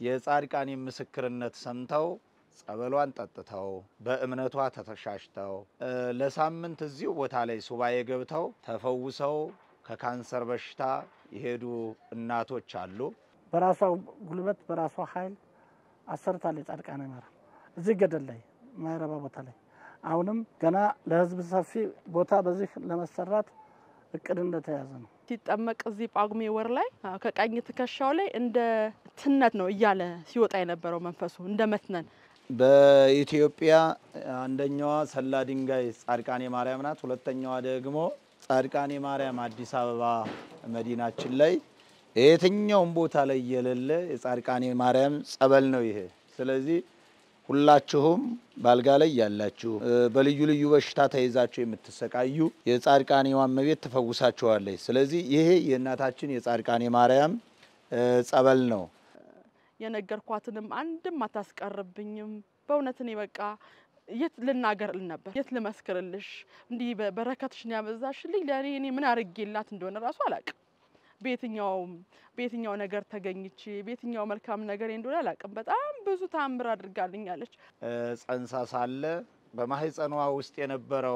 የጻድቃኔ ምስክርነት ሰምተው ጸበሏን ጠጥተው በእምነቷ ተተሻሽተው ለሳምንት እዚሁ ቦታ ላይ ሱባኤ ገብተው ተፈውሰው ከካንሰር በሽታ የሄዱ እናቶች አሉ። በራሷ ጉልበት በራሷ ኃይል አሰርታለች። ጻድቃኔ ማርያም እዚህ ገደል ላይ ማይረባ ቦታ ላይ አሁንም ገና ለሕዝብ ሰፊ ቦታ በዚህ ለመሰራት እቅድ እንደተያዘ ነው። ሲጠመቅ እዚህ ጳጉሜ ወር ላይ ከቀኝ ትከሻው ላይ እንደ ትነት ነው እያለ ሲወጣ የነበረው መንፈሱ እንደ መትነን በኢትዮጵያ አንደኛዋ ሰላ ድንጋይ ጻድቃኔ ማርያም ናት። ሁለተኛዋ ደግሞ ጻድቃኔ ማርያም አዲስ አበባ መዲናችን ላይ የትኛውም ቦታ ላይ የሌለ የጻድቃኔ ማርያም ጸበል ነው ይሄ። ስለዚህ ሁላችሁም ባልጋ ላይ ያላችሁ በልዩ ልዩ በሽታ ተይዛችሁ የምትሰቃዩ የጻድቃኔዋ እመቤት ትፈውሳችኋለች። ስለዚህ ይሄ የእናታችን የጻድቃኔ ማርያም ጸበል ነው። የነገርኳትንም አንድም አታስቀርብኝም። በእውነት እኔ በቃ የት ልናገር ል ነበር የት ልመስክርልሽ? እንዲህ በረከትሽን ያበዛሽልኝ ለእኔ እኔ ምን አርጌላት እንደሆነ ራሱ አላቅም። በየትኛውም በየትኛው ነገር ተገኝቼ በየትኛው መልካም ነገር እንደሆነ አላቅም። በጣም ብዙ ታምር አድርጋልኛለች። ጸንሳ ሳለ በማህፀኗ ውስጥ የነበረው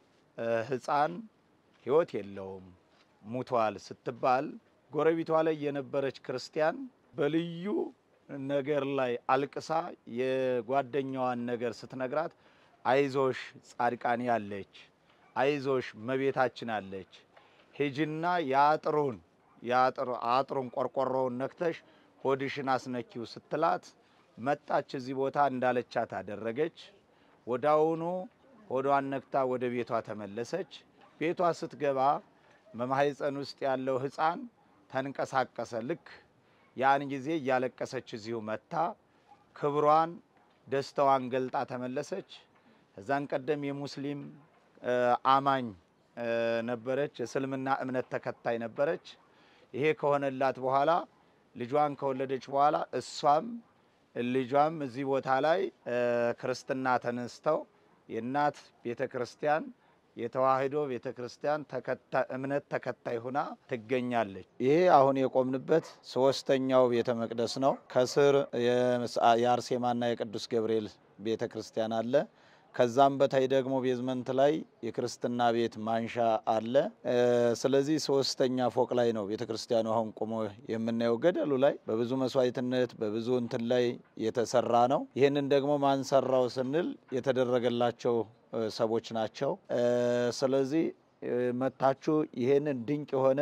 ሕፃን ሕይወት የለውም ሙቷል ስትባል ጎረቤቷ ላይ የነበረች ክርስቲያን በልዩ ነገር ላይ አልቅሳ የጓደኛዋን ነገር ስትነግራት አይዞሽ ጻድቃኔ አለች፣ አይዞሽ መቤታችን አለች፣ ሂጂና የአጥሩን አጥሩን ቆርቆሮውን ነክተሽ ሆድሽን አስነኪው ስትላት መጣች። እዚህ ቦታ እንዳለቻት አደረገች። ወዳውኑ ሆዷን ነክታ ወደ ቤቷ ተመለሰች። ቤቷ ስትገባ በማህፀን ውስጥ ያለው ሕፃን ተንቀሳቀሰ። ልክ ያን ጊዜ እያለቀሰች እዚሁ መታ ክብሯን ደስታዋን ገልጣ ተመለሰች። እዛን ቀደም የሙስሊም አማኝ ነበረች፣ የእስልምና እምነት ተከታይ ነበረች። ይሄ ከሆነላት በኋላ ልጇን ከወለደች በኋላ እሷም ልጇም እዚህ ቦታ ላይ ክርስትና ተነስተው የእናት ቤተ ክርስቲያን የተዋህዶ ቤተ ክርስቲያን እምነት ተከታይ ሁና ትገኛለች። ይሄ አሁን የቆምንበት ሶስተኛው ቤተ መቅደስ ነው። ከስር የአርሴማና የቅዱስ ገብርኤል ቤተ ክርስቲያን አለ። ከዛም በታይ ደግሞ ቤዝመንት ላይ የክርስትና ቤት ማንሻ አለ። ስለዚህ ሶስተኛ ፎቅ ላይ ነው ቤተ ክርስቲያኑ አሁን ቆሞ የምናየው። ገደሉ ላይ በብዙ መስዋዕትነት በብዙ እንትን ላይ የተሰራ ነው። ይህንን ደግሞ ማንሰራው ስንል የተደረገላቸው ሰዎች ናቸው። ስለዚህ መታችሁ ይሄንን ድንቅ የሆነ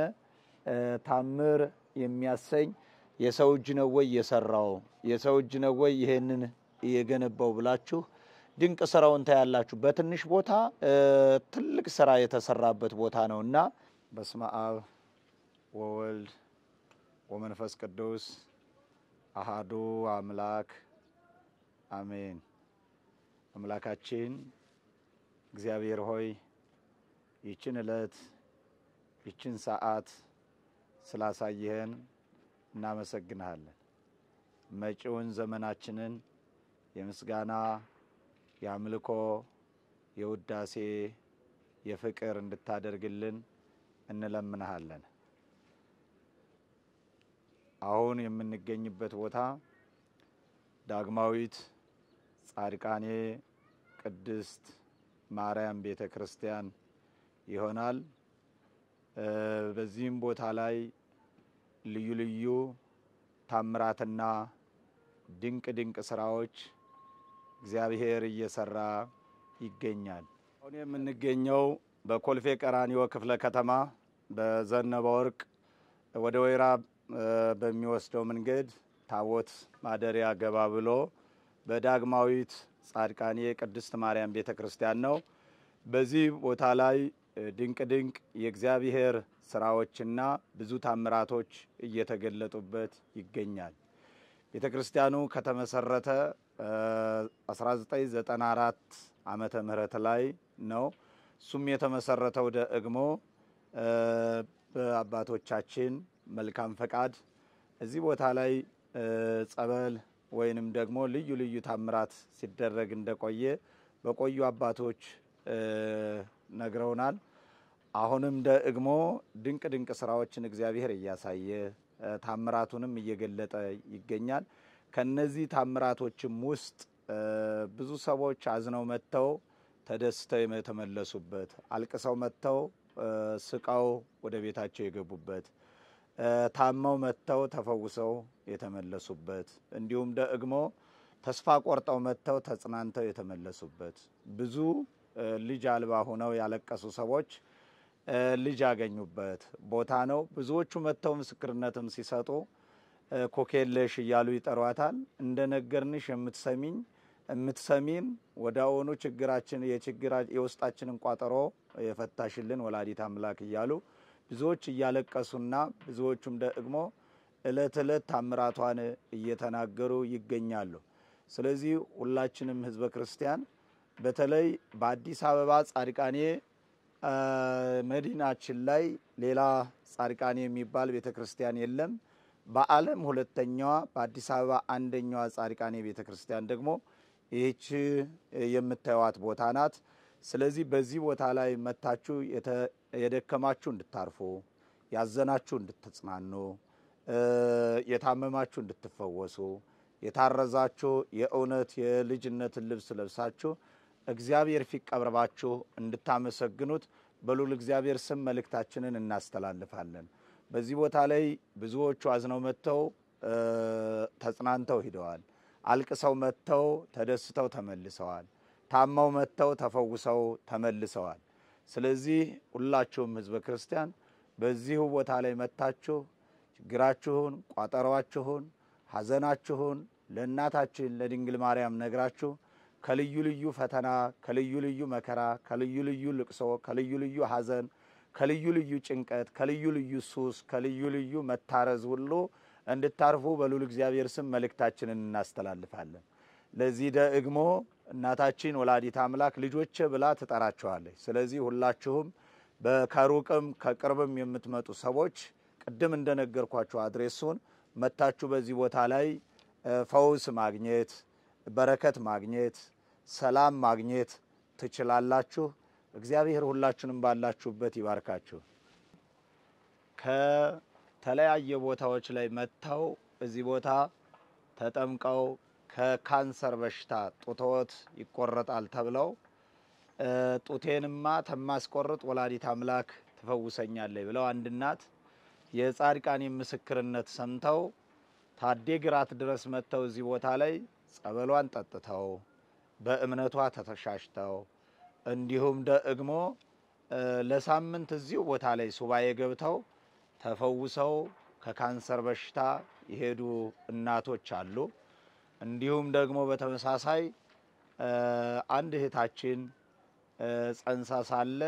ታምር የሚያሰኝ የሰው እጅ ነው ወይ የሰራው የሰው እጅ ነው ወይ ይሄንን የገነባው ብላችሁ ድንቅ ስራውን ታያላችሁ። በትንሽ ቦታ ትልቅ ስራ የተሰራበት ቦታ ነው እና በስመ አብ ወወልድ ወመንፈስ ቅዱስ አሃዱ አምላክ አሜን። አምላካችን እግዚአብሔር ሆይ ይችን ዕለት ይችን ሰዓት ስላሳየህን እናመሰግንሃለን። መጪውን ዘመናችንን የምስጋና የአምልኮ፣ የውዳሴ፣ የፍቅር እንድታደርግልን እንለምንሃለን። አሁን የምንገኝበት ቦታ ዳግማዊት ጻድቃኔ ቅድስት ማርያም ቤተ ክርስቲያን ይሆናል። በዚህም ቦታ ላይ ልዩ ልዩ ታምራትና ድንቅ ድንቅ ስራዎች እግዚአብሔር እየሰራ ይገኛል። አሁን የምንገኘው በኮልፌ ቀራኒዮ ክፍለ ከተማ በዘነበ ወርቅ ወደ ወይራ በሚወስደው መንገድ ታቦት ማደሪያ ገባ ብሎ በዳግማዊት ጻድቃኔ ቅድስት ማርያም ቤተ ክርስቲያን ነው። በዚህ ቦታ ላይ ድንቅ ድንቅ የእግዚአብሔር ስራዎችና ብዙ ታምራቶች እየተገለጡበት ይገኛል። ቤተ ክርስቲያኑ ከተመሰረተ 1994 ዓመተ ምህረት ላይ ነው። እሱም የተመሰረተው ደግሞ በአባቶቻችን መልካም ፈቃድ እዚህ ቦታ ላይ ጸበል ወይንም ደግሞ ልዩ ልዩ ታምራት ሲደረግ እንደቆየ በቆዩ አባቶች ነግረውናል። አሁንም ደግሞ ድንቅ ድንቅ ስራዎችን እግዚአብሔር እያሳየ ታምራቱንም እየገለጠ ይገኛል። ከነዚህ ታምራቶችም ውስጥ ብዙ ሰዎች አዝነው መጥተው ተደስተው የተመለሱበት፣ አልቅሰው መጥተው ስቀው ወደ ቤታቸው የገቡበት፣ ታመው መጥተው ተፈውሰው የተመለሱበት እንዲሁም ደግሞ ተስፋ ቆርጠው መጥተው ተጽናንተው የተመለሱበት ብዙ ልጅ አልባ ሆነው ያለቀሱ ሰዎች ልጅ ያገኙበት ቦታ ነው። ብዙዎቹ መጥተው ምስክርነትም ሲሰጡ ኮኬለሽ እያሉ ይጠሯታል። እንደ ነገርንሽ የምትሰሚኝ የምትሰሚን ወደ አሁኑ ችግራችን የውስጣችንን ቋጠሮ የፈታሽልን ወላዲት አምላክ እያሉ ብዙዎች እያለቀሱና ብዙዎቹም ደግሞ እለት እለት ታምራቷን እየተናገሩ ይገኛሉ። ስለዚህ ሁላችንም ህዝበ ክርስቲያን በተለይ በአዲስ አበባ ጻድቃኔ መዲናችን ላይ ሌላ ጻድቃኔ የሚባል ቤተ ክርስቲያን የለም። በዓለም ሁለተኛዋ በአዲስ አበባ አንደኛዋ ጻድቃኔ ቤተ ክርስቲያን ደግሞ ይህች የምታዩዋት ቦታ ናት። ስለዚህ በዚህ ቦታ ላይ መታችሁ የደከማችሁ እንድታርፉ፣ ያዘናችሁ እንድትጽናኑ፣ የታመማችሁ እንድትፈወሱ፣ የታረዛችሁ የእውነት የልጅነትን ልብስ ለብሳችሁ እግዚአብሔር ፊት ቀርባችሁ እንድታመሰግኑት በሉል እግዚአብሔር ስም መልእክታችንን እናስተላልፋለን። በዚህ ቦታ ላይ ብዙዎቹ አዝነው መጥተው ተጽናንተው ሂደዋል። አልቅሰው መጥተው ተደስተው ተመልሰዋል። ታመው መጥተው ተፈውሰው ተመልሰዋል። ስለዚህ ሁላችሁም ህዝበ ክርስቲያን በዚሁ ቦታ ላይ መጥታችሁ ችግራችሁን፣ ቋጠሯችሁን፣ ሐዘናችሁን ለእናታችን ለድንግል ማርያም ነግራችሁ ከልዩ ልዩ ፈተና፣ ከልዩ ልዩ መከራ፣ ከልዩ ልዩ ልቅሶ፣ ከልዩ ልዩ ሐዘን፣ ከልዩ ልዩ ጭንቀት፣ ከልዩ ልዩ ሱስ፣ ከልዩ ልዩ መታረዝ ሁሉ እንድታርፉ በልዑል እግዚአብሔር ስም መልእክታችንን እናስተላልፋለን። ለዚህ ደግሞ እናታችን ወላዲት አምላክ ልጆቼ ብላ ትጠራቸዋለች። ስለዚህ ሁላችሁም ከሩቅም ከቅርብም የምትመጡ ሰዎች ቅድም እንደነገርኳችሁ አድሬሱን መታችሁ በዚህ ቦታ ላይ ፈውስ ማግኘት በረከት ማግኘት ሰላም ማግኘት ትችላላችሁ። እግዚአብሔር ሁላችሁንም ባላችሁበት ይባርካችሁ። ከተለያየ ቦታዎች ላይ መጥተው እዚህ ቦታ ተጠምቀው ከካንሰር በሽታ ጡትዎት ይቆረጣል ተብለው ጡቴንማ ተማስቆርጥ ወላዲት አምላክ ትፈውሰኛለች ብለው አንድ እናት የጻድቃኔ ምስክርነት ሰምተው ታዴ ግራት ድረስ መጥተው እዚህ ቦታ ላይ ጸበሏን ጠጥተው በእምነቷ ተተሻሽተው እንዲሁም ደግሞ ለሳምንት እዚሁ ቦታ ላይ ሱባኤ ገብተው ተፈውሰው ከካንሰር በሽታ የሄዱ እናቶች አሉ። እንዲሁም ደግሞ በተመሳሳይ አንድ እህታችን ጸንሳ ሳለ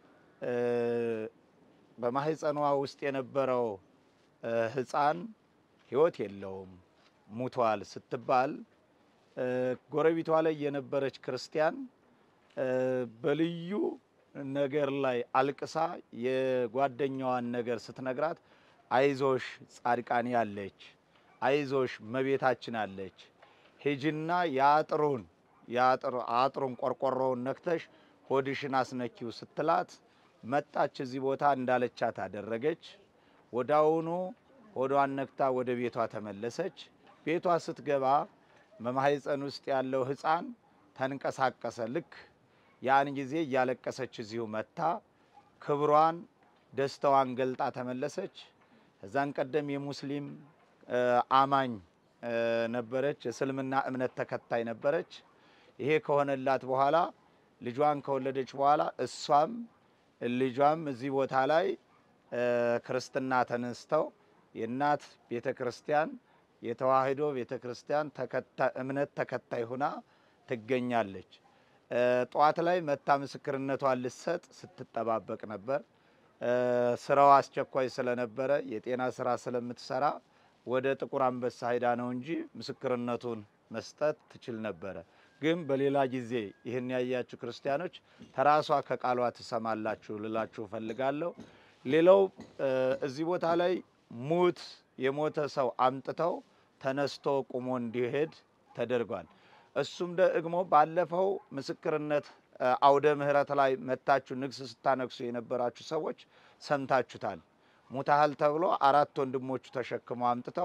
በማህፀኗ ውስጥ የነበረው ሕፃን ሕይወት የለውም ሙቷል ስትባል ጎረቤቷ ላይ የነበረች ክርስቲያን በልዩ ነገር ላይ አልቅሳ የጓደኛዋን ነገር ስትነግራት አይዞሽ ጻድቃኔ አለች፣ አይዞሽ መቤታችን አለች፣ ሂጂና የአጥሩን አጥሩን ቆርቆሮውን ነክተሽ ሆድሽን አስነኪው ስትላት መጣች። እዚህ ቦታ እንዳለቻት አደረገች። ወዳውኑ ሆዷን ነክታ ወደ ቤቷ ተመለሰች። ቤቷ ስትገባ በማህፀን ውስጥ ያለው ሕፃን ተንቀሳቀሰ። ልክ ያን ጊዜ እያለቀሰች እዚሁ መታ ክብሯን ደስታዋን ገልጣ ተመለሰች። እዛን ቀደም የሙስሊም አማኝ ነበረች፣ የእስልምና እምነት ተከታይ ነበረች። ይሄ ከሆነላት በኋላ ልጇን ከወለደች በኋላ እሷም ልጇም እዚህ ቦታ ላይ ክርስትና ተነስተው የእናት ቤተ ክርስቲያን የተዋህዶ ቤተ ክርስቲያን እምነት ተከታይ ሁና ትገኛለች። ጠዋት ላይ መታ ምስክርነቷን ልትሰጥ ስትጠባበቅ ነበር። ስራው አስቸኳይ ስለነበረ የጤና ስራ ስለምትሰራ ወደ ጥቁር አንበሳ ሄዳ ነው እንጂ ምስክርነቱን መስጠት ትችል ነበረ። ግን በሌላ ጊዜ ይህን ያያችሁ ክርስቲያኖች ተራሷ ከቃሏ ትሰማላችሁ ልላችሁ እፈልጋለሁ። ሌላው እዚህ ቦታ ላይ ሙት የሞተ ሰው አምጥተው ተነስቶ ቁሞ እንዲሄድ ተደርጓል። እሱም ደግሞ ባለፈው ምስክርነት አውደ ምሕረት ላይ መታችሁ ንግስ ስታነግሱ የነበራችሁ ሰዎች ሰምታችሁታል። ሙታሃል ተብሎ አራት ወንድሞቹ ተሸክመው አምጥተው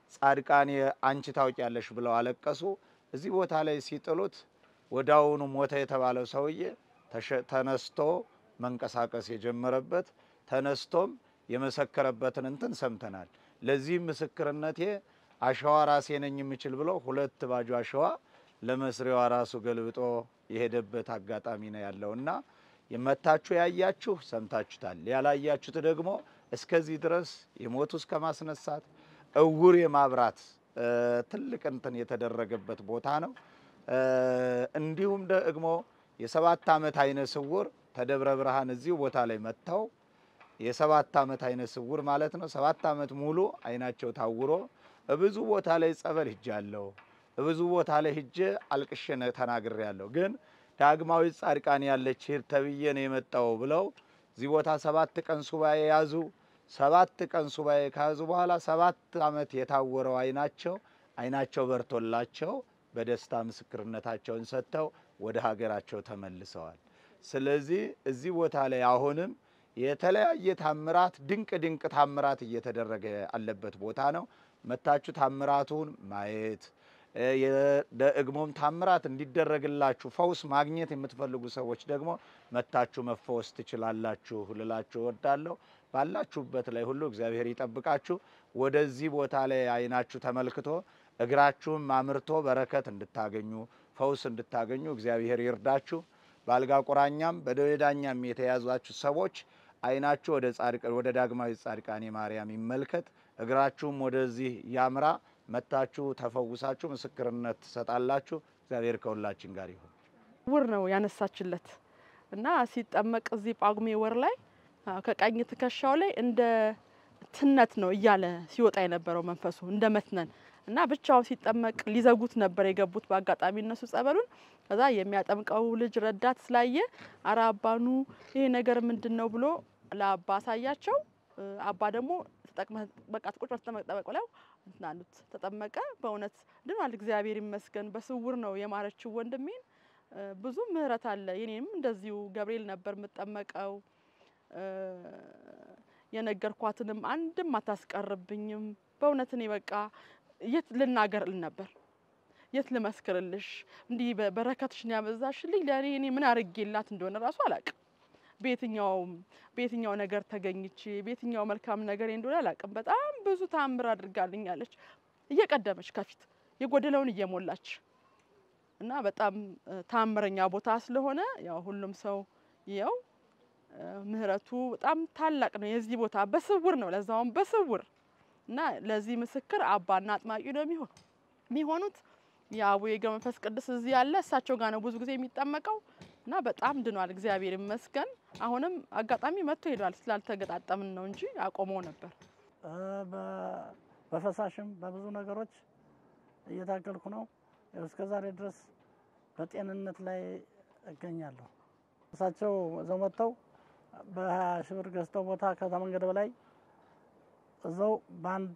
ጻድቃኔ አንቺ ታውቂያለሽ ብለው አለቀሱ። እዚህ ቦታ ላይ ሲጥሉት ወዳውኑ ሞተ የተባለው ሰውዬ ተነስቶ መንቀሳቀስ የጀመረበት ተነስቶም የመሰከረበትን እንትን ሰምተናል። ለዚህም ምስክርነቴ አሸዋ ራሴ ነኝ የምችል ብሎ ሁለት ባጁ አሸዋ ለመስሪዋ ራሱ ገልብጦ የሄደበት አጋጣሚ ነው ያለው እና የመታችሁ ያያችሁ ሰምታችሁታል። ያላያችሁት ደግሞ እስከዚህ ድረስ የሞቱ እስከ ማስነሳት እውር የማብራት ትልቅ እንትን የተደረገበት ቦታ ነው። እንዲሁም ደግሞ የሰባት ዓመት አይነ ስውር ተደብረ ብርሃን እዚሁ ቦታ ላይ መጥተው የሰባት ዓመት አይነ ስውር ማለት ነው። ሰባት ዓመት ሙሉ አይናቸው ታውሮ ብዙ ቦታ ላይ ጸበል ሂጃለሁ፣ ብዙ ቦታ ላይ ሂጄ አልቅሼ ተናግሬያለሁ። ግን ዳግማዊ ጻድቃኔ ያለች ሂድ ተብዬ ነው የመጣው ብለው እዚህ ቦታ ሰባት ቀን ሱባኤ ያዙ። ሰባት ቀን ሱባኤ ከያዙ በኋላ ሰባት ዓመት የታወረው አይናቸው አይናቸው በርቶላቸው በደስታ ምስክርነታቸውን ሰጥተው ወደ ሀገራቸው ተመልሰዋል። ስለዚህ እዚህ ቦታ ላይ አሁንም የተለያየ ታምራት ድንቅ ድንቅ ታምራት እየተደረገ ያለበት ቦታ ነው። መታችሁ ታምራቱን ማየት ደግሞም ታምራት እንዲደረግላችሁ ፈውስ ማግኘት የምትፈልጉ ሰዎች ደግሞ መታችሁ መፈወስ ትችላላችሁ ልላችሁ እወዳለሁ። ባላችሁበት ላይ ሁሉ እግዚአብሔር ይጠብቃችሁ። ወደዚህ ቦታ ላይ አይናችሁ ተመልክቶ እግራችሁም አምርቶ በረከት እንድታገኙ ፈውስ እንድታገኙ እግዚአብሔር ይርዳችሁ። በአልጋ ቁራኛም በደዌ ዳኛም የተያዟችሁ ሰዎች አይናችሁ ወደ ጻድቅ ወደ ዳግማዊ ጻድቃኔ ማርያም ይመልከት፣ እግራችሁም ወደዚህ ያምራ። መታችሁ ተፈውሳችሁ ምስክርነት ትሰጣላችሁ። እግዚአብሔር ከሁላችን ጋር ይሁን። ውር ነው ያነሳችለት እና ሲጠመቅ እዚህ ጳጉሜ ወር ላይ ከቀኝ ትከሻው ላይ እንደ ትነት ነው እያለ ሲወጣ የነበረው መንፈሱ እንደ መትነን እና ብቻውን ሲጠመቅ ሊዘጉት ነበር የገቡት በአጋጣሚ እነሱ ጸበሉን። ከዛ የሚያጠምቀው ልጅ ረዳት ስላየ አረ አባኑ ይሄ ነገር ምንድን ነው ብሎ ለአባ አሳያቸው። አባ ደግሞ ተጠቅመህ በቃ ቁጭ ብለህ ተጠመቅ ጠበቅ ብለው እንትን አሉት። ተጠመቀ። በእውነት ድኗል። እግዚአብሔር ይመስገን። በስውር ነው የማረችው ወንድሜን። ብዙ ምህረት አለ። የኔም እንደዚሁ ገብርኤል ነበር የምጠመቀው። የነገርኳትንም አንድም አታስቀርብኝም። በእውነት እኔ በቃ የት ልናገር እል ነበር የት ልመስክርልሽ? እንዲህ በረከትሽን ያበዛሽልኝ ለእኔ እኔ ምን አርጌላት እንደሆነ ራሱ አላቅም። በየትኛውም በየትኛው ነገር ተገኝቼ በየትኛው መልካም ነገር እንደሆነ አላቅም። በጣም ብዙ ታምር አድርጋልኛለች፣ እየቀደመች ከፊት የጎደለውን እየሞላች እና በጣም ታምረኛ ቦታ ስለሆነ ያው ሁሉም ሰው ይኸው ምህረቱ በጣም ታላቅ ነው። የዚህ ቦታ በስውር ነው፣ ለዛውም በስውር እና ለዚህ ምስክር አባና አጥማቂ ነው የሚሆን የሚሆኑት የአቡነ ገብረ መንፈስ ቅዱስ እዚህ ያለ እሳቸው ጋር ነው ብዙ ጊዜ የሚጠመቀው እና በጣም ድኗል። እግዚአብሔር ይመስገን። አሁንም አጋጣሚ መጥቶ ሄዷል። ስላልተገጣጠምን ነው እንጂ አቆመው ነበር። በፈሳሽም በብዙ ነገሮች እየታገልኩ ነው። እስከ ዛሬ ድረስ በጤንነት ላይ እገኛለሁ። እሳቸው እዛው መጥተው በሀያ ሺህ ብር ገዝተው ቦታ ከመንገድ በላይ እዛው በአንድ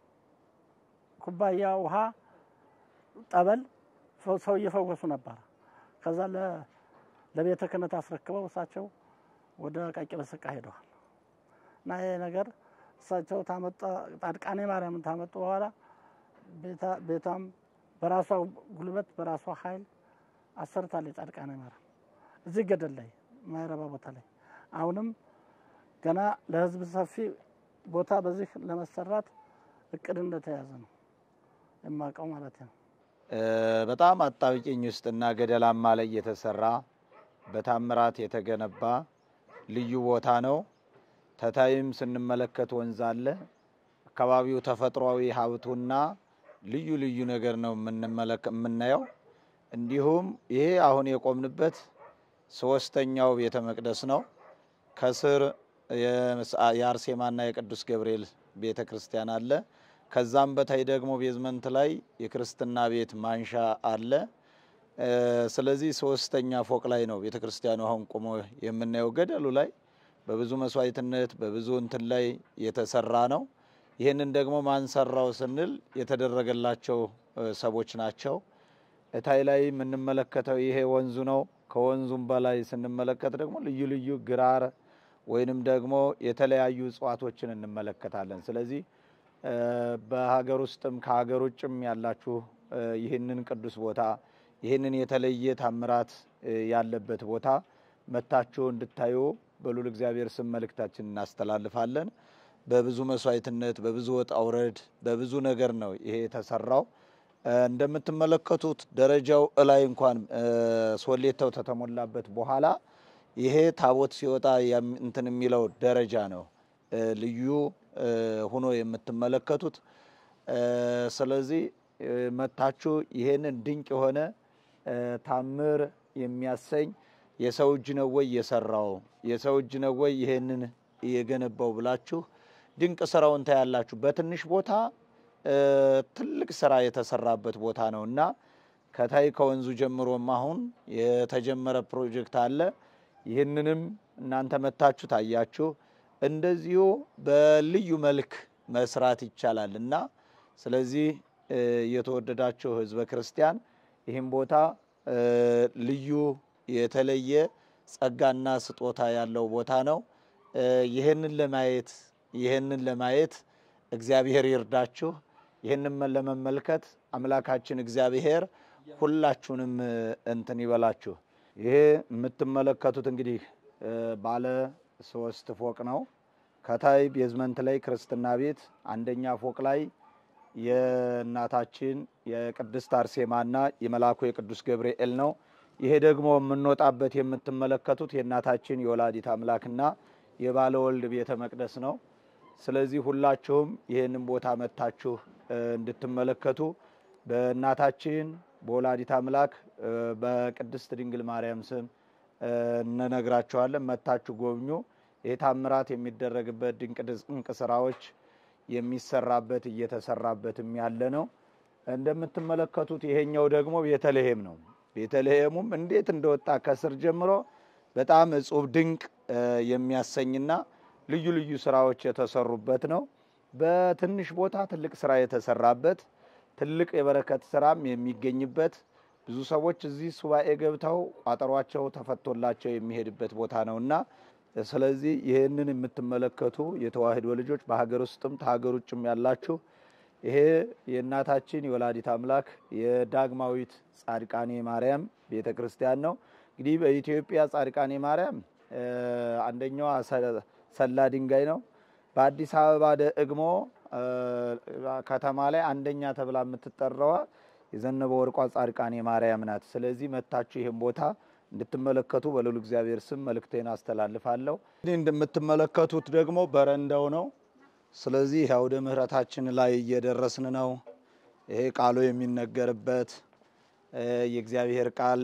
ኩባያ ውሃ ጠበል ሰው እየፈወሱ ነበር። ከዛ ለቤተ ክህነት አስረክበው እሳቸው ወደ ቃቂ በሰቃ ሄደዋል እና ይሄ ነገር እሳቸው ታመጣ ጻድቃኔ ማርያምን ታመጡ በኋላ ቤቷም በራሷ ጉልበት በራሷ ኃይል አሰርታለች። ጻድቃኔ ማርያም እዚህ ገደል ላይ ማይረባ ቦታ ላይ አሁንም ገና ለሕዝብ ሰፊ ቦታ በዚህ ለመሰራት እቅድ እንደተያዘ ነው የማውቀው ማለት ነው። በጣም አጣብቂኝ ውስጥና ገደላማ ላይ የተሰራ በታምራት የተገነባ ልዩ ቦታ ነው። ተታይም ስንመለከት ወንዝ አለ። አካባቢው ተፈጥሯዊ ሀብቱና ልዩ ልዩ ነገር ነው የምናየው። እንዲሁም ይሄ አሁን የቆምንበት ሶስተኛው ቤተ መቅደስ ነው። ከስር የአርሴማና የቅዱስ ገብርኤል ቤተ ክርስቲያን አለ። ከዛም በታይ ደግሞ ቤዝመንት ላይ የክርስትና ቤት ማንሻ አለ። ስለዚህ ሶስተኛ ፎቅ ላይ ነው ቤተ ክርስቲያኑ አሁን ቆሞ የምናየው። ገደሉ ላይ በብዙ መስዋዕትነት በብዙ እንትን ላይ የተሰራ ነው። ይህንን ደግሞ ማንሰራው ስንል የተደረገላቸው ሰዎች ናቸው። እታይ ላይ የምንመለከተው ይሄ ወንዙ ነው። ከወንዙም በላይ ስንመለከት ደግሞ ልዩ ልዩ ግራር ወይንም ደግሞ የተለያዩ እጽዋቶችን እንመለከታለን። ስለዚህ በሀገር ውስጥም ከሀገር ውጭም ያላችሁ ይህንን ቅዱስ ቦታ ይህንን የተለየ ታምራት ያለበት ቦታ መታችሁ እንድታዩ በሉል እግዚአብሔር ስም መልእክታችን እናስተላልፋለን። በብዙ መስዋዕትነት፣ በብዙ ወጣ ውረድ፣ በብዙ ነገር ነው ይሄ የተሰራው። እንደምትመለከቱት ደረጃው እላይ እንኳን ሶሌተው ተተሞላበት በኋላ ይሄ ታቦት ሲወጣ እንትን የሚለው ደረጃ ነው ልዩ ሆኖ የምትመለከቱት። ስለዚህ መታችሁ ይሄንን ድንቅ የሆነ ታምር የሚያሰኝ የሰው እጅ ነው ወይ የሰራው የሰው እጅ ነው ወይ ይሄንን የገነባው ብላችሁ ድንቅ ስራውን ታያላችሁ። በትንሽ ቦታ ትልቅ ስራ የተሰራበት ቦታ ነው እና ከታይ ከወንዙ ጀምሮም አሁን የተጀመረ ፕሮጀክት አለ። ይህንንም እናንተ መታችሁ ታያችሁ። እንደዚሁ በልዩ መልክ መስራት ይቻላል እና ስለዚህ የተወደዳችሁ ሕዝበ ክርስቲያን ይህም ቦታ ልዩ የተለየ ጸጋና ስጦታ ያለው ቦታ ነው። ይህንን ለማየት ይህንን ለማየት እግዚአብሔር ይርዳችሁ። ይህንን ለመመልከት አምላካችን እግዚአብሔር ሁላችሁንም እንትን ይበላችሁ። ይሄ የምትመለከቱት እንግዲህ ባለ ሶስት ፎቅ ነው። ከታይ ቤዝመንት ላይ ክርስትና ቤት አንደኛ ፎቅ ላይ የእናታችን የቅድስት አርሴማና የመልአኩ የቅዱስ ገብርኤል ነው። ይሄ ደግሞ የምንወጣበት የምትመለከቱት የእናታችን የወላዲት አምላክና የባለ ወልድ ቤተ መቅደስ ነው። ስለዚህ ሁላችሁም ይህንን ቦታ መታችሁ እንድትመለከቱ በእናታችን በወላዲት አምላክ በቅድስት ድንግል ማርያም ስም እንነግራችኋለን። መታችሁ ጎብኙ። ይህ ታምራት የሚደረግበት ድንቅ ድንቅ ስራዎች የሚሰራበት እየተሰራበትም ያለ ነው። እንደምትመለከቱት ይሄኛው ደግሞ ቤተልሔም ነው። ቤተልሔሙም እንዴት እንደወጣ ከስር ጀምሮ በጣም እጹብ ድንቅ የሚያሰኝና ልዩ ልዩ ስራዎች የተሰሩበት ነው። በትንሽ ቦታ ትልቅ ስራ የተሰራበት ትልቅ የበረከት ስራም የሚገኝበት ብዙ ሰዎች እዚህ ሱባኤ ገብተው ቋጠሯቸው ተፈቶላቸው የሚሄድበት ቦታ ነውና ስለዚህ ይህንን የምትመለከቱ የተዋሕዶ ልጆች በሀገር ውስጥም ከሀገር ውጭም ያላችሁ ይሄ የእናታችን የወላዲት አምላክ የዳግማዊት ጻድቃኔ ማርያም ቤተ ክርስቲያን ነው። እንግዲህ በኢትዮጵያ ጻድቃኔ ማርያም አንደኛዋ ሰላ ድንጋይ ነው። በአዲስ አበባ ደግሞ ከተማ ላይ አንደኛ ተብላ የምትጠራዋ የዘነበ ወርቋ ጻድቃኔ ማርያም ናት። ስለዚህ መታችሁ ይህን ቦታ እንድትመለከቱ በልዑል እግዚአብሔር ስም መልእክቴን አስተላልፋለሁ። እንግዲህ እንደምትመለከቱት ደግሞ በረንዳው ነው። ስለዚህ አውደ ምሕረታችን ላይ እየደረስን ነው። ይሄ ቃሉ የሚነገርበት የእግዚአብሔር ቃል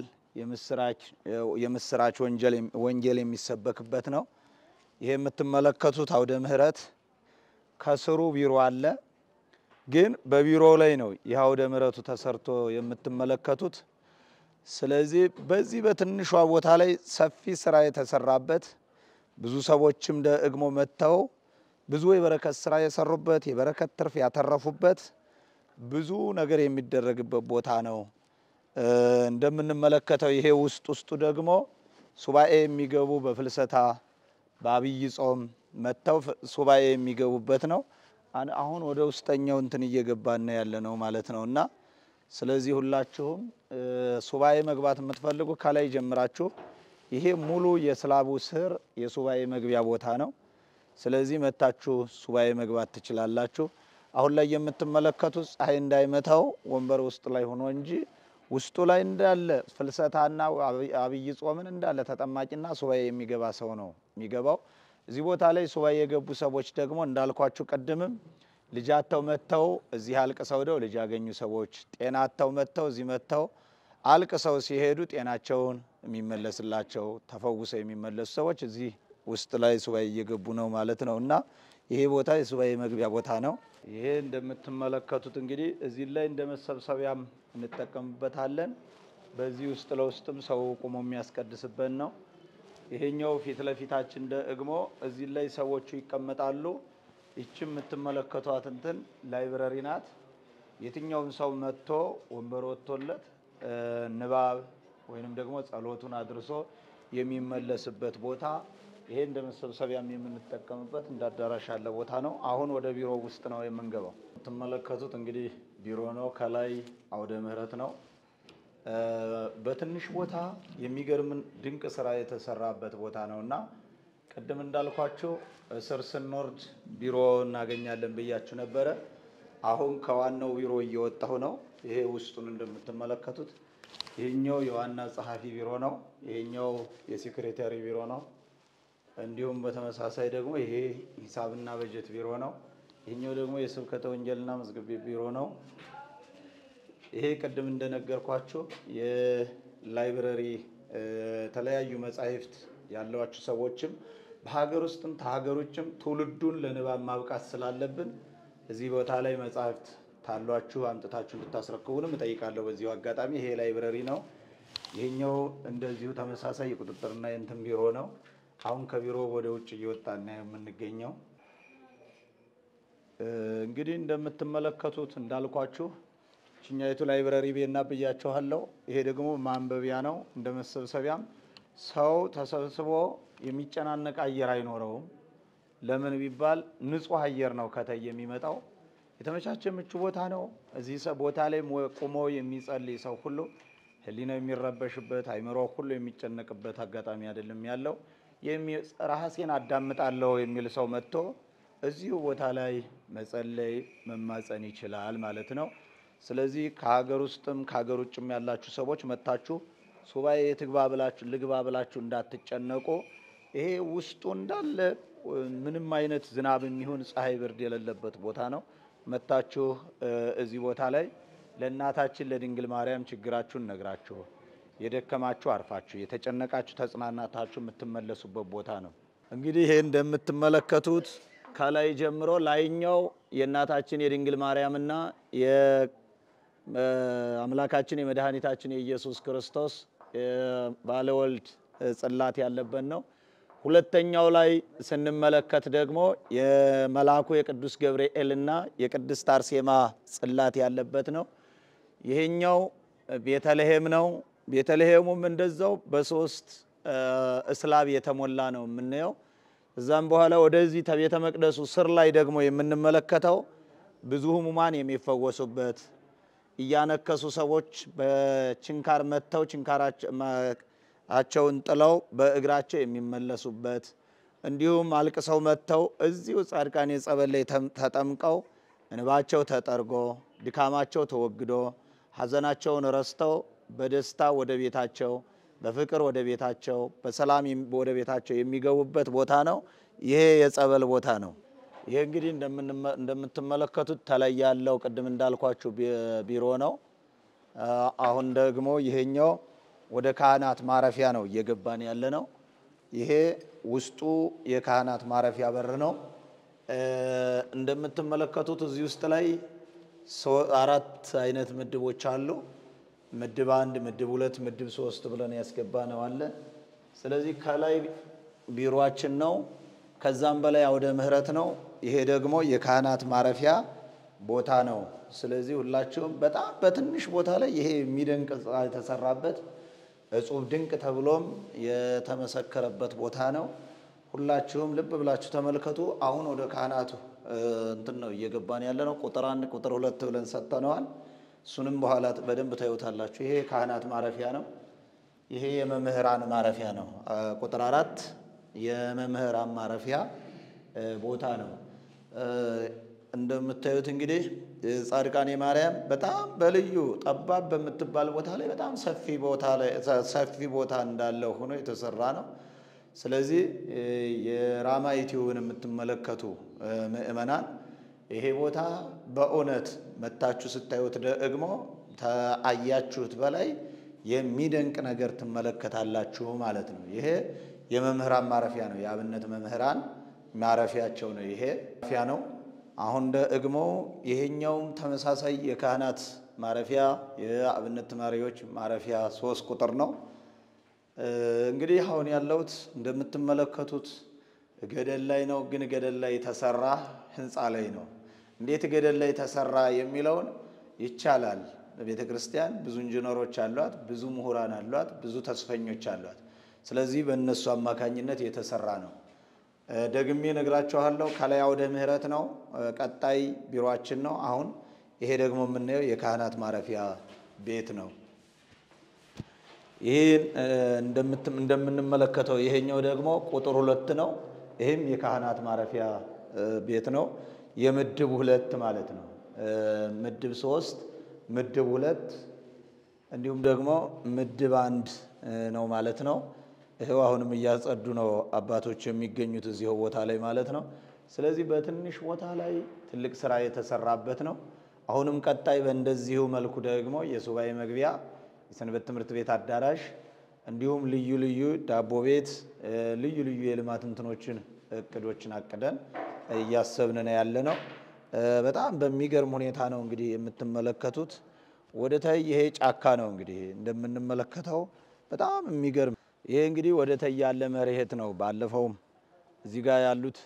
የምስራች ወንጌል የሚሰበክበት ነው። ይሄ የምትመለከቱት አውደ ምሕረት ከስሩ ቢሮ አለ። ግን በቢሮ ላይ ነው ይህ አውደ ምሕረቱ ተሰርቶ የምትመለከቱት። ስለዚህ በዚህ በትንሿ ቦታ ላይ ሰፊ ስራ የተሰራበት ብዙ ሰዎችም ደግሞ መጥተው ብዙ የበረከት ስራ የሰሩበት የበረከት ትርፍ ያተረፉበት ብዙ ነገር የሚደረግበት ቦታ ነው። እንደምንመለከተው ይሄ ውስጥ ውስጡ ደግሞ ሱባኤ የሚገቡ በፍልሰታ በአብይ ጾም መጥተው ሱባኤ የሚገቡበት ነው። አሁን ወደ ውስጠኛው እንትን እየገባን ያለ ነው ማለት ነው እና ስለዚህ ሁላችሁም ሱባኤ መግባት የምትፈልጉ ከላይ ጀምራችሁ ይሄ ሙሉ የስላቡ ስር የሱባኤ መግቢያ ቦታ ነው። ስለዚህ መታችሁ ሱባኤ መግባት ትችላላችሁ። አሁን ላይ የምትመለከቱት ፀሐይ እንዳይመታው ወንበር ውስጥ ላይ ሆኖ እንጂ ውስጡ ላይ እንዳለ ፍልሰታና አብይ ጾምን እንዳለ ተጠማቂና ሱባኤ የሚገባ ሰው ነው የሚገባው። እዚህ ቦታ ላይ ሱባኤ የገቡ ሰዎች ደግሞ እንዳልኳችሁ ቅድምም ልጅ አጥተው መጥተው እዚህ አልቅሰው ደው ልጅ ያገኙ ሰዎች፣ ጤና አጥተው መጥተው እዚህ መጥተው አልቅሰው ሲሄዱ ጤናቸውን የሚመለስላቸው ተፈውሰው የሚመለሱ ሰዎች እዚህ ውስጥ ላይ ሱባኤ እየገቡ ነው ማለት ነው እና ይሄ ቦታ የሱባኤ መግቢያ ቦታ ነው። ይሄ እንደምትመለከቱት እንግዲህ እዚህ ላይ እንደ መሰብሰቢያም እንጠቀምበታለን። በዚህ ውስጥ ለውስጥም ሰው ቁሞ የሚያስቀድስበት ነው። ይሄኛው ፊት ለፊታችን ደግሞ እዚህ ላይ ሰዎቹ ይቀመጣሉ። ይቺ የምትመለከቷት እንትን ላይብረሪ ናት። የትኛውም ሰው መጥቶ ወንበር ወጥቶለት ንባብ ወይንም ደግሞ ጸሎቱን አድርሶ የሚመለስበት ቦታ ይሄ እንደ መሰብሰቢያም የምንጠቀምበት እንደ አዳራሽ ያለ ቦታ ነው። አሁን ወደ ቢሮ ውስጥ ነው የምንገባው። የምትመለከቱት እንግዲህ ቢሮ ነው። ከላይ አውደ ምህረት ነው። በትንሽ ቦታ የሚገርም ድንቅ ስራ የተሰራበት ቦታ ነው እና ቅድም እንዳልኳቸው እስር ስንወርድ ቢሮ እናገኛለን ብያችሁ ነበረ። አሁን ከዋናው ቢሮ እየወጣሁ ነው። ይሄ ውስጡን እንደምትመለከቱት ይሄኛው የዋና ጸሐፊ ቢሮ ነው። ይሄኛው የሴክሬታሪ ቢሮ ነው። እንዲሁም በተመሳሳይ ደግሞ ይሄ ሂሳብና በጀት ቢሮ ነው። ይሄኛው ደግሞ የስብከተ ወንጌልና መዝገብ ቤት ቢሮ ነው። ይሄ ቅድም እንደነገርኳችሁ የላይብረሪ የተለያዩ መጻሕፍት ያሏችሁ ሰዎችም በሀገር ውስጥም ከሀገር ውጭም ትውልዱን ለንባብ ማብቃት ስላለብን እዚህ ቦታ ላይ መጻሕፍት ታሏችሁ አምጥታችሁ እንድታስረክቡንም እጠይቃለሁ። በዚሁ አጋጣሚ ይሄ ላይብረሪ ነው። ይሄኛው እንደዚሁ ተመሳሳይ የቁጥጥርና የእንትን ቢሮ ነው። አሁን ከቢሮ ወደ ውጭ እየወጣን ነው የምንገኘው። እንግዲህ እንደምትመለከቱት እንዳልኳችሁ ችኛይቱ ላይብረሪ ቤና ብያችኋለሁ። ይሄ ደግሞ ማንበቢያ ነው። እንደ መሰብሰቢያም ሰው ተሰብስቦ የሚጨናነቅ አየር አይኖረውም። ለምን ቢባል ንጹህ አየር ነው ከታይ የሚመጣው። የተመቻቸ ምቹ ቦታ ነው። እዚህ ቦታ ላይ ቁሞ የሚጸልይ ሰው ሁሉ ሕሊናው የሚረበሽበት አይምሮ ሁሉ የሚጨነቅበት አጋጣሚ አይደለም ያለው። ራሴን አዳምጣለሁ የሚል ሰው መጥቶ እዚሁ ቦታ ላይ መጸለይ መማፀን ይችላል ማለት ነው። ስለዚህ ከሀገር ውስጥም ከሀገር ውጭም ያላችሁ ሰዎች መጥታችሁ ሱባኤ ትግባ ብላችሁ ልግባ ብላችሁ እንዳትጨነቁ። ይሄ ውስጡ እንዳለ ምንም አይነት ዝናብ የሚሆን ፀሐይ፣ ብርድ የሌለበት ቦታ ነው። መጥታችሁ እዚህ ቦታ ላይ ለእናታችን ለድንግል ማርያም ችግራችሁን ነግራችሁ የደከማችሁ አርፋችሁ የተጨነቃችሁ ተጽናናታችሁ የምትመለሱበት ቦታ ነው። እንግዲህ ይሄ እንደምትመለከቱት ከላይ ጀምሮ ላይኛው የእናታችን የድንግል ማርያምና የአምላካችን የመድኃኒታችን የኢየሱስ ክርስቶስ ባለወልድ ጽላት ያለበት ነው። ሁለተኛው ላይ ስንመለከት ደግሞ የመልአኩ የቅዱስ ገብርኤልና የቅድስት አርሴማ ጽላት ያለበት ነው። ይሄኛው ቤተልሔም ነው። ቤተልሔሙም እንደዛው በሶስት እስላብ የተሞላ ነው የምናየው። እዛም በኋላ ወደዚህ ከቤተ መቅደሱ ስር ላይ ደግሞ የምንመለከተው ብዙ ሕሙማን የሚፈወሱበት እያነከሱ ሰዎች በችንካር መጥተው ችንካራቸውን ጥለው በእግራቸው የሚመለሱበት እንዲሁም አልቅሰው መጥተው እዚሁ ጻድቃኔ ጸበል ላይ ተጠምቀው እንባቸው ተጠርጎ ድካማቸው ተወግዶ ሐዘናቸውን ረስተው በደስታ ወደ ቤታቸው በፍቅር ወደ ቤታቸው በሰላም ወደ ቤታቸው የሚገቡበት ቦታ ነው። ይሄ የጸበል ቦታ ነው። ይሄ እንግዲህ እንደምትመለከቱት ተለይ ያለው ቅድም እንዳልኳችሁ ቢሮ ነው። አሁን ደግሞ ይሄኛው ወደ ካህናት ማረፊያ ነው እየገባን ያለ ነው። ይሄ ውስጡ የካህናት ማረፊያ በር ነው። እንደምትመለከቱት እዚህ ውስጥ ላይ አራት አይነት ምድቦች አሉ። ምድብ አንድ፣ ምድብ ሁለት፣ ምድብ ሶስት ብለን ያስገባ ነው አለ። ስለዚህ ከላይ ቢሮአችን ነው። ከዛም በላይ አውደ ምሕረት ነው። ይሄ ደግሞ የካህናት ማረፊያ ቦታ ነው። ስለዚህ ሁላችሁም በጣም በትንሽ ቦታ ላይ ይሄ የሚደንቅ ሕንፃ የተሰራበት እጹብ ድንቅ ተብሎም የተመሰከረበት ቦታ ነው። ሁላችሁም ልብ ብላችሁ ተመልከቱ። አሁን ወደ ካህናቱ እንትን ነው እየገባን ያለ ነው። ቁጥር አንድ ቁጥር ሁለት ብለን ሰጥተነዋል። እሱንም በኋላ በደንብ ታዩታላችሁ። ይሄ የካህናት ማረፊያ ነው። ይሄ የመምህራን ማረፊያ ነው። ቁጥር አራት የመምህራን ማረፊያ ቦታ ነው። እንደምታዩት እንግዲህ ጻድቃኔ ማርያም በጣም በልዩ ጠባብ በምትባል ቦታ ላይ በጣም ሰፊ ቦታ ላይ ሰፊ ቦታ እንዳለው ሆኖ የተሰራ ነው። ስለዚህ የራማ ኢትዮን የምትመለከቱ ምእመናን ይሄ ቦታ በእውነት መታችሁ ስታዩት ደግሞ ተአያችሁት በላይ የሚደንቅ ነገር ትመለከታላችሁ ማለት ነው። ይሄ የመምህራን ማረፊያ ነው። የአብነት መምህራን ማረፊያቸው ነው። ይሄ ማረፊያ ነው። አሁን ደግሞ ይሄኛውም ተመሳሳይ የካህናት ማረፊያ የአብነት ተማሪዎች ማረፊያ ሶስት ቁጥር ነው። እንግዲህ አሁን ያለሁት እንደምትመለከቱት ገደል ላይ ነው። ግን ገደል ላይ የተሰራ ህንፃ ላይ ነው። እንዴት ገደል ላይ ተሰራ የሚለውን ይቻላል። ቤተ ክርስቲያን ብዙ ኢንጂነሮች አሏት፣ ብዙ ምሁራን አሏት፣ ብዙ ተስፈኞች አሏት። ስለዚህ በእነሱ አማካኝነት የተሰራ ነው። ደግሜ ነግራችኋለሁ። ከላይ አውደ ምሕረት ነው። ቀጣይ ቢሮአችን ነው። አሁን ይሄ ደግሞ የምናየው የካህናት ማረፊያ ቤት ነው። ይህ እንደምንመለከተው ይሄኛው ደግሞ ቁጥር ሁለት ነው። ይህም የካህናት ማረፊያ ቤት ነው። የምድብ ሁለት ማለት ነው። ምድብ ሶስት ምድብ ሁለት እንዲሁም ደግሞ ምድብ አንድ ነው ማለት ነው። ይኸው አሁንም እያጸዱ ነው አባቶች የሚገኙት እዚሁ ቦታ ላይ ማለት ነው። ስለዚህ በትንሽ ቦታ ላይ ትልቅ ስራ የተሰራበት ነው። አሁንም ቀጣይ በእንደዚሁ መልኩ ደግሞ የሱባኤ መግቢያ፣ የሰንበት ትምህርት ቤት አዳራሽ እንዲሁም ልዩ ልዩ ዳቦ ቤት፣ ልዩ ልዩ የልማት እንትኖችን እቅዶችን አቅደን እያሰብን ነው ያለ ነው። በጣም በሚገርም ሁኔታ ነው እንግዲህ የምትመለከቱት። ወደ ታይ ይሄ ጫካ ነው እንግዲህ እንደምንመለከተው በጣም የሚገርም ይሄ እንግዲህ ወደ ታይ ያለ መሬት ነው። ባለፈውም እዚህ ጋር ያሉት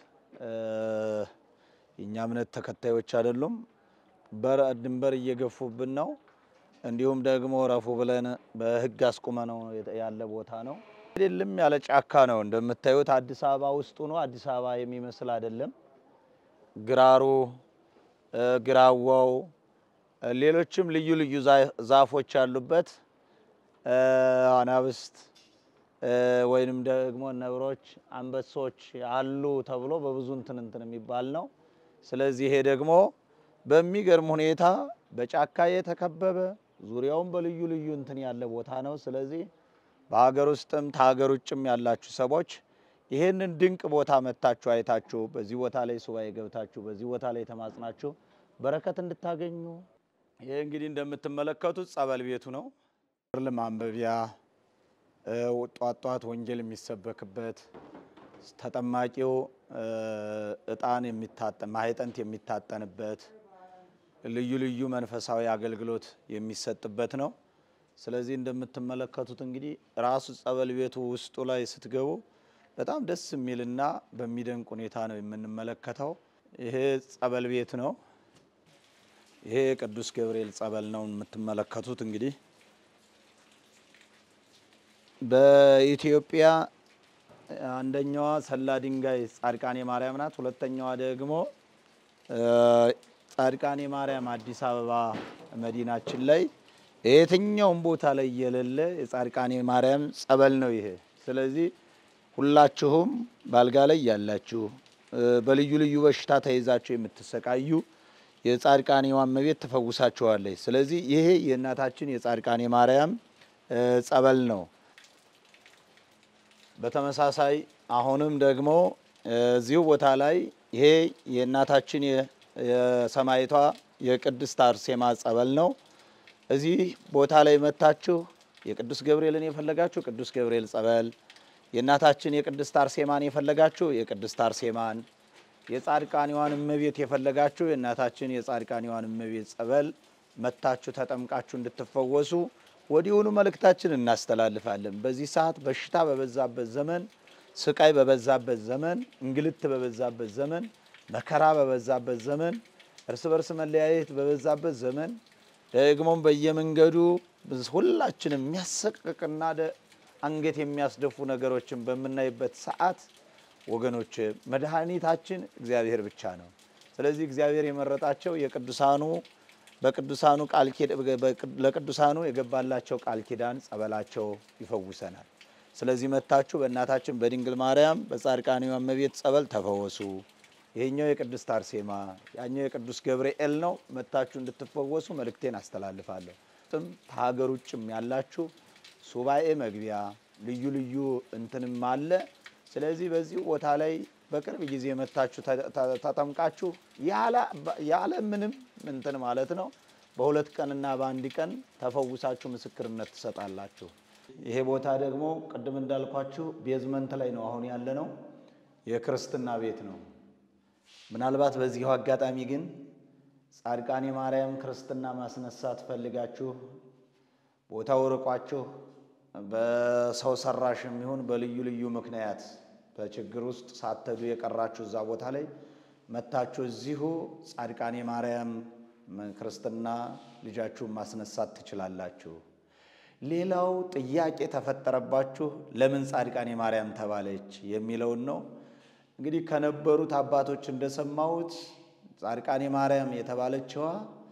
የእኛ እምነት ተከታዮች አይደሉም፣ ድንበር እየገፉብን ነው። እንዲሁም ደግሞ ረፉ ብለን በሕግ አስቁመ ነው ያለ ቦታ ነው። አይደለም ያለ ጫካ ነው እንደምታዩት። አዲስ አበባ ውስጡ ነው። አዲስ አበባ የሚመስል አይደለም። ግራሩ፣ ግራዋው፣ ሌሎችም ልዩ ልዩ ዛፎች ያሉበት አናብስት ወይንም ደግሞ ነብሮች፣ አንበሶች አሉ ተብሎ በብዙ እንትን እንትን የሚባል ነው። ስለዚህ ይሄ ደግሞ በሚገርም ሁኔታ በጫካ የተከበበ ዙሪያውን በልዩ ልዩ እንትን ያለ ቦታ ነው። ስለዚህ በሀገር ውስጥም ከሀገር ውጭም ያላችሁ ሰዎች ይሄንን ድንቅ ቦታ መታችሁ አይታችሁ በዚህ ቦታ ላይ ሱባኤ ገብታችሁ በዚህ ቦታ ላይ ተማጽናችሁ በረከት እንድታገኙ ይሄ እንግዲህ እንደምትመለከቱት ጸበል ቤቱ ነው። ማንበቢያ ጧት ጧት ወንጌል የሚሰበክበት ተጠማቂው እጣን ማህጠንት የሚታጠንበት ልዩ ልዩ መንፈሳዊ አገልግሎት የሚሰጥበት ነው። ስለዚህ እንደምትመለከቱት እንግዲህ ራሱ ጸበል ቤቱ ውስጡ ላይ ስትገቡ በጣም ደስ የሚልና በሚደንቅ ሁኔታ ነው የምንመለከተው። ይሄ ጸበል ቤት ነው። ይሄ የቅዱስ ገብርኤል ጸበል ነው የምትመለከቱት እንግዲህ በኢትዮጵያ አንደኛዋ ሰላ ድንጋይ ጻድቃኔ ማርያም ናት። ሁለተኛዋ ደግሞ ጻድቃኔ ማርያም አዲስ አበባ መዲናችን ላይ የትኛውም ቦታ ላይ የሌለ የጻድቃኔ ማርያም ጸበል ነው ይሄ። ስለዚህ ሁላችሁም ባልጋ ላይ ያላችሁ በልዩ ልዩ በሽታ ተይዛችሁ የምትሰቃዩ የጻድቃኔዋ እመቤት ትፈውሳችኋለች። ስለዚህ ይሄ የእናታችን የጻድቃኔ ማርያም ጸበል ነው። በተመሳሳይ አሁንም ደግሞ እዚሁ ቦታ ላይ ይሄ የእናታችን የሰማይቷ የቅድስት አርሴማ ጸበል ነው። እዚህ ቦታ ላይ መታችሁ የቅዱስ ገብርኤልን የፈለጋችሁ ቅዱስ ገብርኤል ጸበል፣ የእናታችን የቅድስት አርሴማን የፈለጋችሁ የቅድስት አርሴማን፣ የጻድቃኔዋን እመቤት የፈለጋችሁ የእናታችን የጻድቃኔዋን እመቤት ጸበል መታችሁ ተጠምቃችሁ እንድትፈወሱ ወዲሁኑ መልእክታችን እናስተላልፋለን። በዚህ ሰዓት በሽታ በበዛበት ዘመን፣ ስቃይ በበዛበት ዘመን፣ እንግልት በበዛበት ዘመን፣ መከራ በበዛበት ዘመን፣ እርስ በርስ መለያየት በበዛበት ዘመን ደግሞም በየመንገዱ ሁላችንም የሚያሰቅቅና አንገት የሚያስደፉ ነገሮችን በምናይበት ሰዓት ወገኖች መድኃኒታችን እግዚአብሔር ብቻ ነው። ስለዚህ እግዚአብሔር የመረጣቸው የቅዱሳኑ በቅዱሳኑ ቃል ለቅዱሳኑ የገባላቸው ቃል ኪዳን ጸበላቸው ይፈውሰናል። ስለዚህ መታችሁ በእናታችን በድንግል ማርያም በጻድቃኔዋ እመቤት ጸበል ተፈወሱ። ይሄኛው የቅድስት አርሴማ ያኛው የቅዱስ ገብርኤል ነው። መታችሁ እንድትፈወሱ መልእክቴን አስተላልፋለሁ። ጥም ከሀገር ውጭም ያላችሁ ሱባኤ መግቢያ ልዩ ልዩ እንትንም አለ። ስለዚህ በዚህ ቦታ ላይ በቅርብ ጊዜ መታችሁ ተጠምቃችሁ ያለ ምንም እንትን ማለት ነው በሁለት ቀንና በአንድ ቀን ተፈውሳችሁ ምስክርነት ትሰጣላችሁ። ይሄ ቦታ ደግሞ ቅድም እንዳልኳችሁ ቤዝመንት ላይ ነው አሁን ያለ ነው። የክርስትና ቤት ነው። ምናልባት በዚሁ አጋጣሚ ግን ጻድቃኔ ማርያም ክርስትና ማስነሳት ፈልጋችሁ ቦታው ርቋችሁ በሰው ሰራሽ የሚሆን በልዩ ልዩ ምክንያት በችግር ውስጥ ሳትሄዱ የቀራችሁ እዛ ቦታ ላይ መታችሁ እዚሁ ጻድቃኔ ማርያም ክርስትና ልጃችሁን ማስነሳት ትችላላችሁ። ሌላው ጥያቄ ተፈጠረባችሁ ለምን ጻድቃኔ ማርያም ተባለች የሚለውን ነው። እንግዲህ ከነበሩት አባቶች እንደሰማሁት ጻድቃኔ ማርያም የተባለችዋ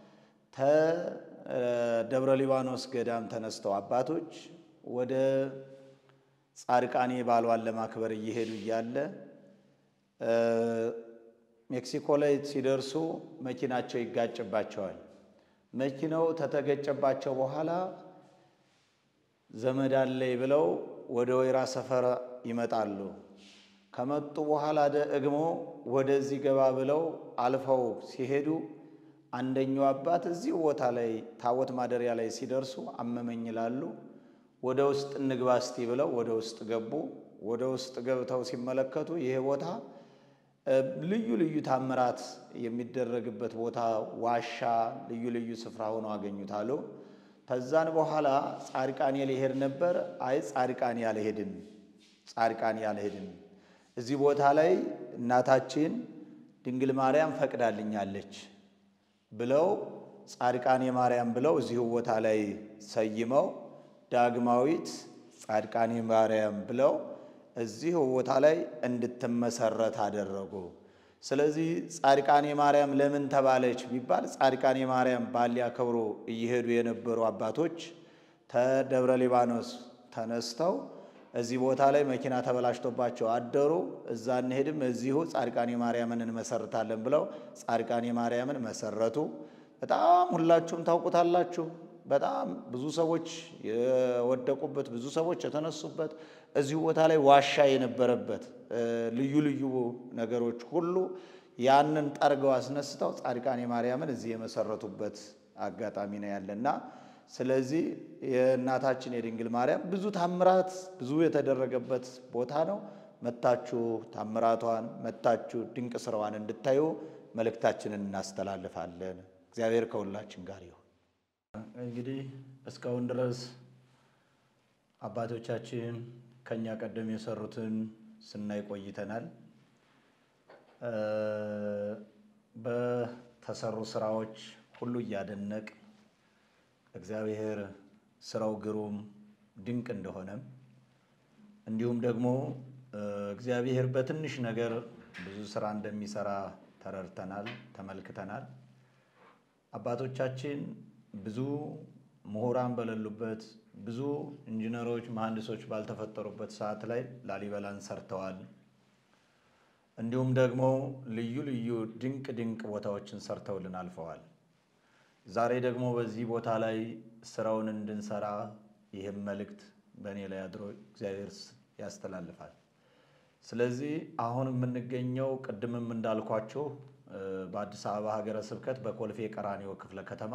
ተደብረ ሊባኖስ ገዳም ተነስተው አባቶች ወደ ጻድቃኔ ባሏን ለማክበር እየሄዱ እያለ ሜክሲኮ ላይ ሲደርሱ መኪናቸው ይጋጭባቸዋል። መኪናው ተተገጨባቸው በኋላ ዘመድ አለኝ ብለው ወደ ወይራ ሰፈር ይመጣሉ። ከመጡ በኋላ ደግሞ ወደዚህ ገባ ብለው አልፈው ሲሄዱ አንደኛው አባት እዚሁ ቦታ ላይ ታቦት ማደሪያ ላይ ሲደርሱ አመመኝ ይላሉ። ወደ ውስጥ እንግባ እስቲ ብለው ወደ ውስጥ ገቡ። ወደ ውስጥ ገብተው ሲመለከቱ ይሄ ቦታ ልዩ ልዩ ታምራት የሚደረግበት ቦታ ዋሻ፣ ልዩ ልዩ ስፍራ ሆኖ አገኙታሉ። ከዛን በኋላ ጻድቃኔ ሊሄድ ነበር። አይ ጻድቃኔ ያልሄድን ጻድቃኔ ያልሄድን እዚህ ቦታ ላይ እናታችን ድንግል ማርያም ፈቅዳልኛለች ብለው ጻድቃኔ ማርያም ብለው እዚሁ ቦታ ላይ ሰይመው ዳግማዊት ጻድቃኔ ማርያም ብለው እዚሁ ቦታ ላይ እንድትመሰረት አደረጉ። ስለዚህ ጻድቃኔ ማርያም ለምን ተባለች ቢባል ጻድቃኔ ማርያም በዓል ሊያከብሩ እየሄዱ የነበሩ አባቶች ተደብረ ሊባኖስ ተነስተው እዚህ ቦታ ላይ መኪና ተበላሽቶባቸው አደሩ። እዛ እንሄድም እዚሁ ጻድቃኔ ማርያምን እንመሰርታለን ብለው ጻድቃኔ ማርያምን መሰረቱ። በጣም ሁላችሁም ታውቁታላችሁ። በጣም ብዙ ሰዎች የወደቁበት፣ ብዙ ሰዎች የተነሱበት እዚሁ ቦታ ላይ ዋሻ የነበረበት ልዩ ልዩ ነገሮች ሁሉ ያንን ጠርገው አስነስተው ጻድቃኔ ማርያምን እዚህ የመሰረቱበት አጋጣሚ ነው ያለና ስለዚህ የእናታችን የድንግል ማርያም ብዙ ታምራት ብዙ የተደረገበት ቦታ ነው። መታችሁ ታምራቷን መታችሁ ድንቅ ስራዋን እንድታዩ መልእክታችንን እናስተላልፋለን። እግዚአብሔር ከሁላችን ጋር ይሁን። እንግዲህ እስካሁን ድረስ አባቶቻችን ከኛ ቀደም የሰሩትን ስናይ ቆይተናል። በተሰሩ ስራዎች ሁሉ እያደነቅ እግዚአብሔር ስራው ግሩም ድንቅ እንደሆነም እንዲሁም ደግሞ እግዚአብሔር በትንሽ ነገር ብዙ ስራ እንደሚሰራ ተረድተናል፣ ተመልክተናል። አባቶቻችን ብዙ ምሁራን በሌሉበት ብዙ ኢንጂነሮች፣ መሐንዲሶች ባልተፈጠሩበት ሰዓት ላይ ላሊበላን ሰርተዋል። እንዲሁም ደግሞ ልዩ ልዩ ድንቅ ድንቅ ቦታዎችን ሰርተውልን አልፈዋል። ዛሬ ደግሞ በዚህ ቦታ ላይ ስራውን እንድንሰራ ይህም መልእክት በእኔ ላይ አድሮ እግዚአብሔር ያስተላልፋል። ስለዚህ አሁን የምንገኘው ቅድምም እንዳልኳችሁ በአዲስ አበባ ሀገረ ስብከት በኮልፌ ቀራኒዮ ክፍለ ከተማ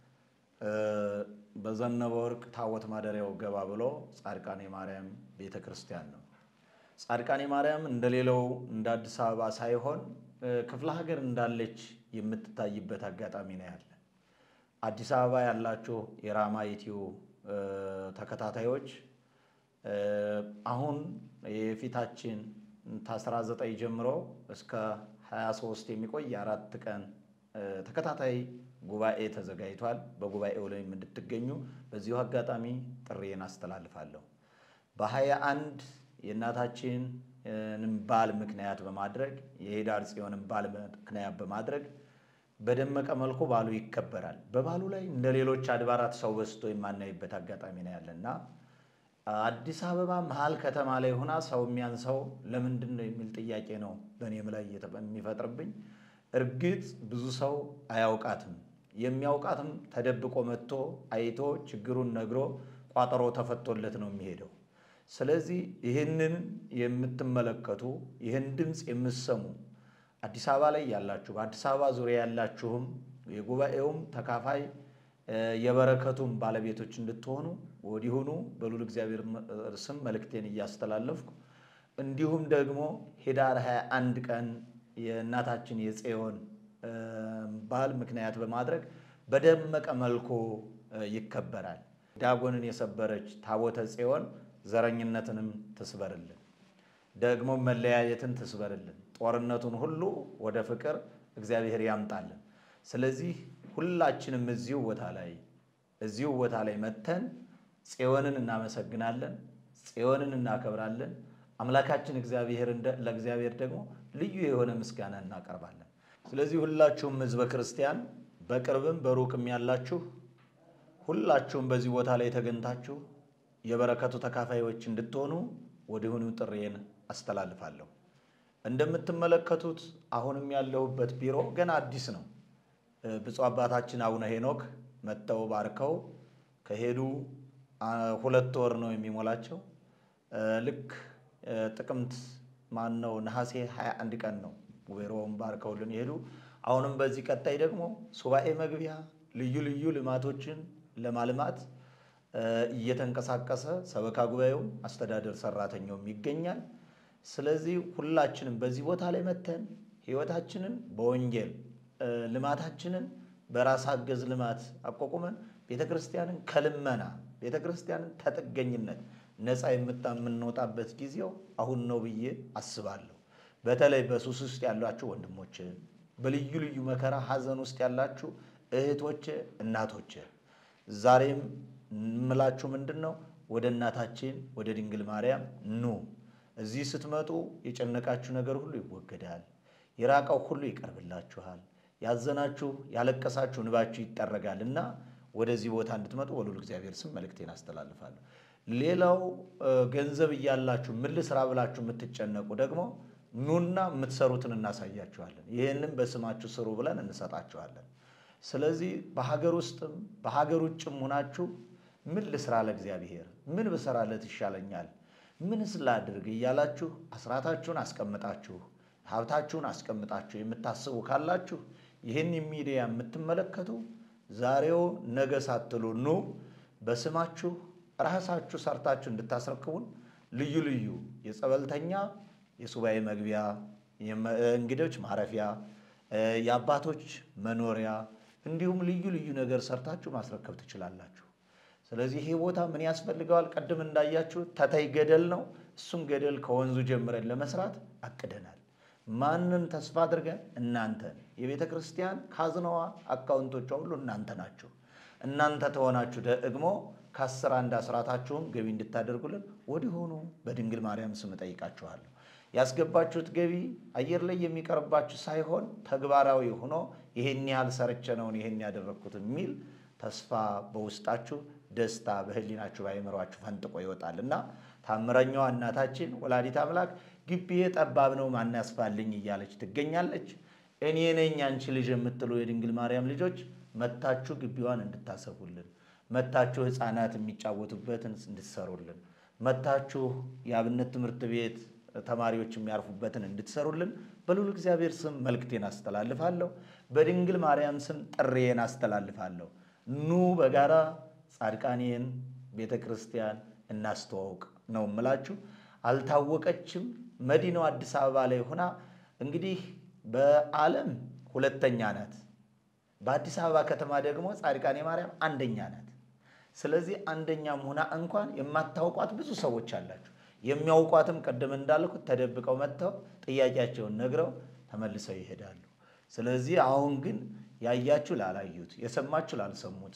በዘነበ ወርቅ ታቦት ማደሪያው ገባ ብሎ ጻድቃኔ ማርያም ቤተ ክርስቲያን ነው። ጻድቃኔ ማርያም እንደሌላው እንደ አዲስ አበባ ሳይሆን ክፍለ ሀገር እንዳለች የምትታይበት አጋጣሚ ነው ያለ። አዲስ አበባ ያላችሁ የራማ ኢትዮ ተከታታዮች አሁን የፊታችን ከ19 ጀምሮ እስከ 23 የሚቆይ የአራት ቀን ተከታታይ ጉባኤ ተዘጋጅቷል። በጉባኤው ላይ እንድትገኙ በዚሁ አጋጣሚ ጥሪዬን አስተላልፋለሁ። በ21 የእናታችንን በዓል ምክንያት በማድረግ የሄዳር ጽዮንን በዓል ምክንያት በማድረግ በደመቀ መልኩ በዓሉ ይከበራል። በበዓሉ ላይ እንደ ሌሎች አድባራት ሰው በዝቶ የማናይበት አጋጣሚ ነው ያለና አዲስ አበባ መሀል ከተማ ላይ ሆና ሰው የሚያንሰው ለምንድን ነው የሚል ጥያቄ ነው በእኔም ላይ የሚፈጥርብኝ። እርግጥ ብዙ ሰው አያውቃትም። የሚያውቃትም ተደብቆ መጥቶ አይቶ ችግሩን ነግሮ ቋጠሮ ተፈቶለት ነው የሚሄደው። ስለዚህ ይህንን የምትመለከቱ ይህን ድምፅ የምትሰሙ አዲስ አበባ ላይ ያላችሁ በአዲስ አበባ ዙሪያ ያላችሁም የጉባኤውም ተካፋይ የበረከቱም ባለቤቶች እንድትሆኑ ወዲሁኑ በሉል እግዚአብሔር ስም መልእክቴን እያስተላለፍኩ እንዲሁም ደግሞ ኅዳር 21 ቀን የእናታችን የጽዮን በዓል ምክንያት በማድረግ በደመቀ መልኩ ይከበራል። ዳጎንን የሰበረች ታቦተ ጽዮን ዘረኝነትንም ትስበርልን፣ ደግሞ መለያየትን ትስበርልን፣ ጦርነቱን ሁሉ ወደ ፍቅር እግዚአብሔር ያምጣልን። ስለዚህ ሁላችንም እዚሁ ቦታ ላይ እዚሁ ቦታ ላይ መተን ጽዮንን እናመሰግናለን፣ ጽዮንን እናከብራለን። አምላካችን እግዚአብሔር ለእግዚአብሔር ደግሞ ልዩ የሆነ ምስጋና እናቀርባለን። ስለዚህ ሁላችሁም ሕዝበ ክርስቲያን በቅርብም በሩቅም ያላችሁ ሁላችሁም በዚህ ቦታ ላይ ተገኝታችሁ የበረከቱ ተካፋዮች እንድትሆኑ ወዲሁኑ ጥሬን አስተላልፋለሁ። እንደምትመለከቱት አሁንም ያለሁበት ቢሮ ገና አዲስ ነው። ብፁዕ አባታችን አቡነ ሄኖክ መጥተው ባርከው ከሄዱ ሁለት ወር ነው የሚሞላቸው። ልክ ጥቅምት ማን ነው ነሐሴ 21 ቀን ነው ቢሮውን ባርከውልን የሄዱ። አሁንም በዚህ ቀጣይ ደግሞ ሱባኤ መግቢያ ልዩ ልዩ ልማቶችን ለማልማት እየተንቀሳቀሰ ሰበካ ጉባኤውም አስተዳደር ሰራተኛውም ይገኛል። ስለዚህ ሁላችንም በዚህ ቦታ ላይ መተን ህይወታችንን በወንጌል ልማታችንን በራስ አገዝ ልማት አቋቁመን ቤተ ክርስቲያንን ከልመና ቤተ ክርስቲያንን ተጥገኝነት ነፃ የምንወጣበት ጊዜው አሁን ነው ብዬ አስባለሁ። በተለይ በሱስ ውስጥ ያላችሁ ወንድሞች፣ በልዩ ልዩ መከራ ሀዘን ውስጥ ያላችሁ እህቶች፣ እናቶች ዛሬም የምላችሁ ምንድን ነው? ወደ እናታችን ወደ ድንግል ማርያም ኑ። እዚህ ስትመጡ የጨነቃችሁ ነገር ሁሉ ይወገዳል። የራቀው ሁሉ ይቀርብላችኋል። ያዘናችሁ ያለቀሳችሁ እንባችሁ ይጠረጋል እና ወደዚህ ቦታ እንድትመጡ በልዑል እግዚአብሔር ስም መልእክቴን አስተላልፋለሁ። ሌላው ገንዘብ እያላችሁ ምን ልስራ ብላችሁ የምትጨነቁ ደግሞ ኑና የምትሰሩትን እናሳያችኋለን። ይህንም በስማችሁ ስሩ ብለን እንሰጣችኋለን። ስለዚህ በሀገር ውስጥም በሀገር ውጭም ሆናችሁ ምን ልስራ ለእግዚአብሔር፣ ምን ብሰራለት ይሻለኛል፣ ምንስ ላድርግ እያላችሁ አስራታችሁን አስቀምጣችሁ ሀብታችሁን አስቀምጣችሁ የምታስቡ ካላችሁ ይህን ሚዲያ የምትመለከቱ ዛሬው ነገ ሳትሉ ኑ በስማችሁ ራሳችሁ ሰርታችሁ እንድታስረክቡን ልዩ ልዩ የጸበልተኛ የሱባኤ መግቢያ፣ እንግዶች ማረፊያ፣ የአባቶች መኖሪያ እንዲሁም ልዩ ልዩ ነገር ሰርታችሁ ማስረከብ ትችላላችሁ። ስለዚህ ይሄ ቦታ ምን ያስፈልገዋል? ቀድም እንዳያችሁ ተተይ ገደል ነው። እሱም ገደል ከወንዙ ጀምረን ለመስራት አቅደናል። ማንን ተስፋ አድርገን? እናንተን። የቤተ ክርስቲያን ካዝናዋ አካውንቶቿ ሁሉ እናንተ ናችሁ። እናንተ ተሆናችሁ ደግሞ ከአስር አንድ አስራታችሁን ገቢ እንድታደርጉልን ወዲሆኑ በድንግል ማርያም ስም እጠይቃችኋለሁ። ያስገባችሁት ገቢ አየር ላይ የሚቀርባችሁ ሳይሆን ተግባራዊ ሆኖ ይሄን ያህል ሰርቼ ነውን ይሄን ያደረግኩት የሚል ተስፋ በውስጣችሁ ደስታ በህሊናችሁ ባይምሯችሁ ፈንጥቆ ይወጣል እና ታምረኛዋ እናታችን ወላዲት አምላክ ግቢዬ ጠባብ ነው ማን ያስፋልኝ እያለች ትገኛለች። እኔ ነኝ አንቺ ልጅ የምትሉ የድንግል ማርያም ልጆች መታችሁ ግቢዋን እንድታሰፉልን፣ መታችሁ ህፃናት የሚጫወቱበትን እንድትሰሩልን፣ መታችሁ የአብነት ትምህርት ቤት ተማሪዎች የሚያርፉበትን እንድትሰሩልን በልዑል እግዚአብሔር ስም መልእክቴን አስተላልፋለሁ። በድንግል ማርያም ስም ጥሬን አስተላልፋለሁ። ኑ በጋራ ጻድቃኔን ቤተ ክርስቲያን እናስተዋውቅ ነው የምላችሁ። አልታወቀችም። መዲናው አዲስ አበባ ላይ ሆና እንግዲህ በዓለም ሁለተኛ ናት። በአዲስ አበባ ከተማ ደግሞ ጻድቃኔ ማርያም አንደኛ ናት። ስለዚህ አንደኛም ሆና እንኳን የማታውቋት ብዙ ሰዎች አላችሁ። የሚያውቋትም ቅድም እንዳልኩት ተደብቀው መጥተው ጥያቄያቸውን ነግረው ተመልሰው ይሄዳሉ። ስለዚህ አሁን ግን ያያችሁ ላላዩት፣ የሰማችሁ ላልሰሙት፣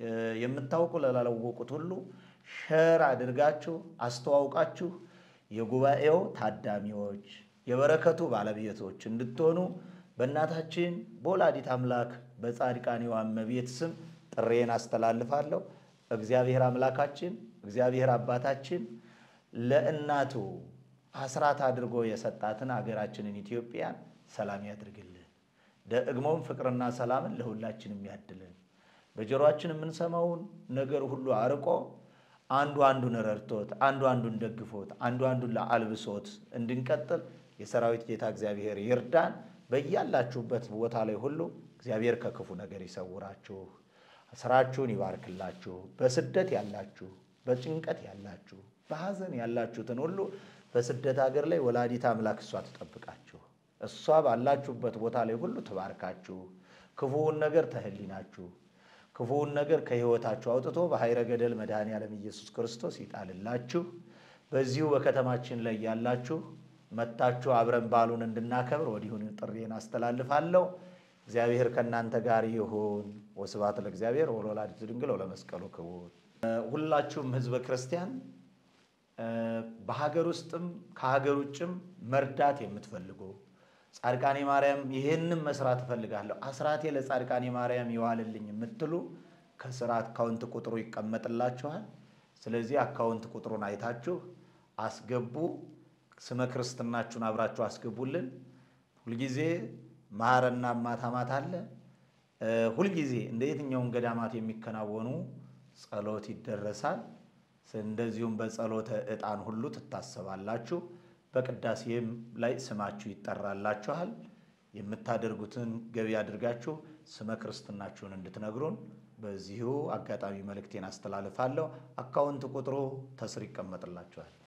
የምታውቁ ላላወቁት ሁሉ ሸር አድርጋችሁ አስተዋውቃችሁ የጉባኤው ታዳሚዎች የበረከቱ ባለቤቶች እንድትሆኑ በእናታችን በወላዲት አምላክ በጻድቃኔዋ እመቤት ስም ጥሬን አስተላልፋለሁ። እግዚአብሔር አምላካችን እግዚአብሔር አባታችን ለእናቱ አስራት አድርጎ የሰጣትን ሀገራችንን ኢትዮጵያን ሰላም ያድርግልን። ደግሞም ፍቅርና ሰላምን ለሁላችንም ያድልን። በጆሮአችን የምንሰማውን ነገር ሁሉ አርቆ አንዱ አንዱን ረድቶት አንዱ አንዱን ደግፎት አንዱ አንዱን ለአልብሶት እንድንቀጥል የሰራዊት ጌታ እግዚአብሔር ይርዳን። በያላችሁበት ቦታ ላይ ሁሉ እግዚአብሔር ከክፉ ነገር ይሰውራችሁ፣ ስራችሁን ይባርክላችሁ። በስደት ያላችሁ፣ በጭንቀት ያላችሁ፣ በሐዘን ያላችሁትን ሁሉ በስደት ሀገር ላይ ወላዲት አምላክ እሷ ትጠብቃችሁ። እሷ ባላችሁበት ቦታ ላይ ሁሉ ትባርካችሁ። ክፉውን ነገር ተህሊናችሁ ክፉውን ነገር ከሕይወታችሁ አውጥቶ በኃይረ ገደል መድኃኔ ዓለም ኢየሱስ ክርስቶስ ይጣልላችሁ። በዚሁ በከተማችን ላይ ያላችሁ መታችሁ አብረን በዓሉን እንድናከብር ወዲሁን ጥሪን አስተላልፋለሁ። እግዚአብሔር ከእናንተ ጋር ይሁን። ወስብሐት ለእግዚአብሔር ወለወላዲቱ ድንግል ወለመስቀሉ ክቡር ሁላችሁም ህዝበ ክርስቲያን በሀገር ውስጥም ከሀገር ውጭም መርዳት የምትፈልጉ ጻድቃኔ ማርያም ይህንም መስራት እፈልጋለሁ አስራቴ ለጻድቃኔ ማርያም ይዋልልኝ የምትሉ ከስራ አካውንት ቁጥሩ ይቀመጥላችኋል። ስለዚህ አካውንት ቁጥሩን አይታችሁ አስገቡ። ስመ ክርስትናችሁን አብራችሁ አስገቡልን። ሁልጊዜ ማረና ማታ ማታ አለ። ሁልጊዜ እንደ የትኛውም ገዳማት የሚከናወኑ ጸሎት ይደረሳል። እንደዚሁም በጸሎተ ዕጣን ሁሉ ትታሰባላችሁ። በቅዳሴም ላይ ስማችሁ ይጠራላችኋል። የምታደርጉትን ገቢ አድርጋችሁ ስመ ክርስትናችሁን እንድትነግሩን በዚሁ አጋጣሚ መልእክቴን አስተላልፋለሁ። አካውንት ቁጥሩ ተስር ይቀመጥላችኋል።